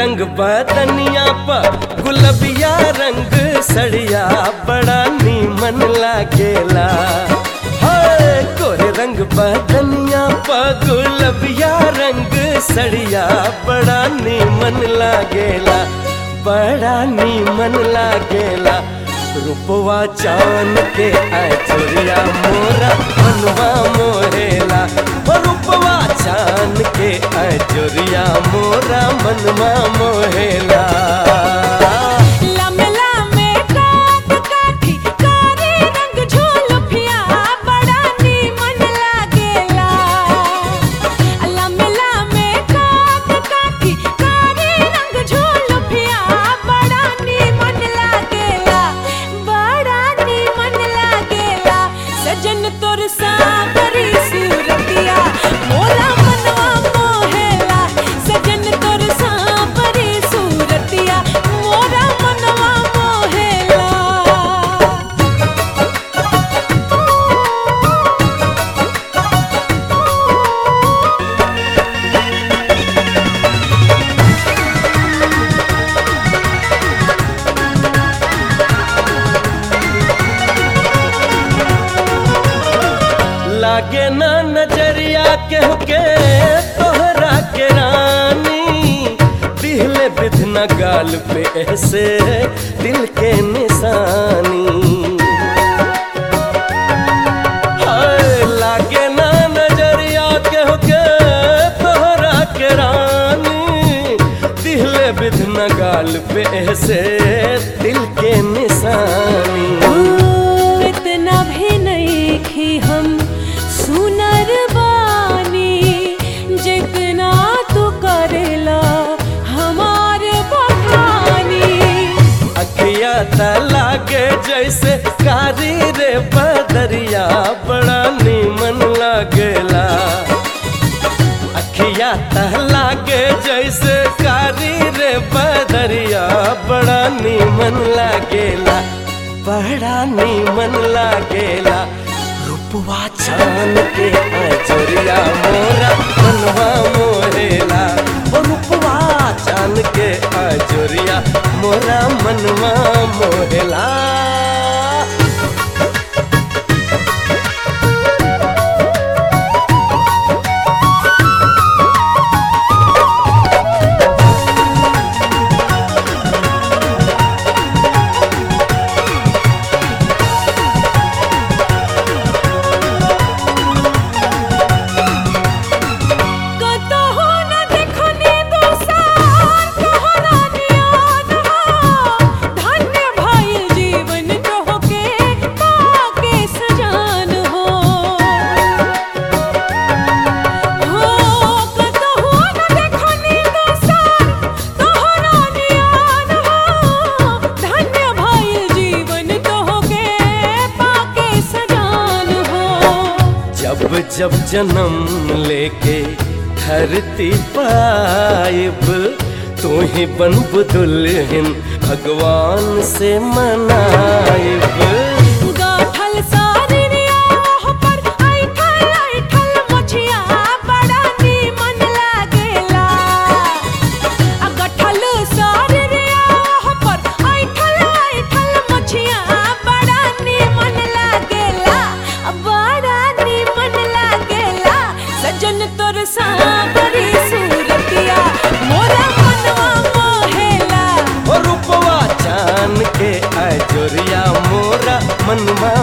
रंग बदनिया पर गुलबिया रंग सड़िया बड़ा नीमन लागेला हाय गोरे रंग बदनिया पर गुलबिया रंग सड़िया बड़ा नीमन लागेला बड़ा नीमन लागेला रूपवा चान के आचुरिया मोरा मनवा मोहेला ओ रूपवा चान के आचुरिया मोरा मनवा मोहेला लम्बे लम्बे काट काठी कारी रंग झोलफिया बड़ा नीमन लागेला लम्बे लम्बे काट काठी कारी रंग झोलफिया बड़ा नीमन लागेला बड़ा नीमन लागेला सजन तोर सावरी सूरतिया मोला मनवा मोहेला सजन तोर सावरी सूरतिया मोरा मनवा मोहेला लागे ना नजरिया के के तोहरा के रानी दिहले बिधना गाल पे ऐसे दिल के निशानी हाय लागे ना नजरिया के के तोहरा के रानी दिहले बिधना गाल पे ऐसे दिल के निशानी ओ, इतना भी नहीं कि हम सुनर बानी जितना तू करेला हमारे बखानी अखिया त लागे जैसे कारी रे बदरिया बड़ा नीमन लागेला अखिया त लागे जैसे कारी रे बदरिया बड़ा नीमन लागेला बड़ा नीमन लागेला रूपवा छान के अजरिया मोरा मनवा मोरेला ओ रूपवा छान के अजरिया मोरा मनवा मोरेला कतहु न देखनी दोसार तोहरा नियान हो धन्य भइल जीवन तोहके पाके सजान हो हो कतहु न देखनी दोसार तोहरा नियान हो धन्य भइल जीवन तोहके पाके सजान हो जब जब जन्म लेके धरती पाइब तू ही बनब दुल्हन भगवान से मनाइब गाठल सारिया पर ऐठल ऐठल मछिया बड़ा नीमन लागेला आ गाठल सारिया पर ऐठल ऐठल मछिया बड़ा नीमन लागेला आ बड़ा नीमन लागेला सजन तोर सावरी सूरतिया मोरा मनवा मोहेला ओ रूपवा चान के अजोरिया मोरा मनवा